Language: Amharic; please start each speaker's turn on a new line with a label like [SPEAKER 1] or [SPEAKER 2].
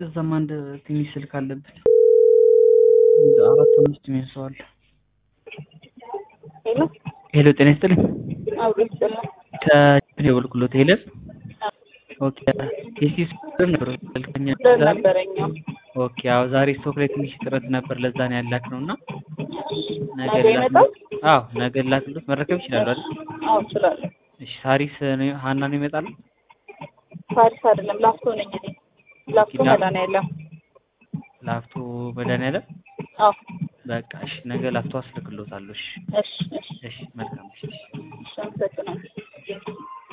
[SPEAKER 1] እዛም አንድ ትንሽ ስልክ አለብን። አራት አምስት የሚሆን ሰው አለ።
[SPEAKER 2] ሄሎ
[SPEAKER 1] ሄሎ ጤና ይስጥልኝ።
[SPEAKER 2] አብሮ ይሰማል።
[SPEAKER 1] ከደወልኩሎት ሄለን ኦኬ የሲስ ነበር ስልከኛ
[SPEAKER 2] ደር ነበረኛው
[SPEAKER 1] ኦኬ አዎ ዛሬ ስቶክ ላይ ትንሽ ጥረት ነበር ለዛ ነው ያላክ ነው እና ነገ
[SPEAKER 2] ነገ ይመጣል?
[SPEAKER 1] አዎ ነገ ላክሎት መረከብ ይችላሉ አይደል
[SPEAKER 2] አዎ እችላለሁ።
[SPEAKER 1] እሺ ሳሪስ ነው- ሀና ነው ይመጣሉ
[SPEAKER 2] ፓሪስ አይደለም ላፍቶ ነኝ እኔ ላፍቶ
[SPEAKER 1] ላ-
[SPEAKER 2] መድኃኒዓለም
[SPEAKER 1] ላፍቶ መድኃኒዓለም
[SPEAKER 2] አዎ
[SPEAKER 1] በቃ እሺ ነገ ላፍቶ አስልክሎታለሁ እሺ
[SPEAKER 2] እሺ እሺ
[SPEAKER 1] እሺ መልካም እሺ
[SPEAKER 2] እሺ አመሰግናለሁ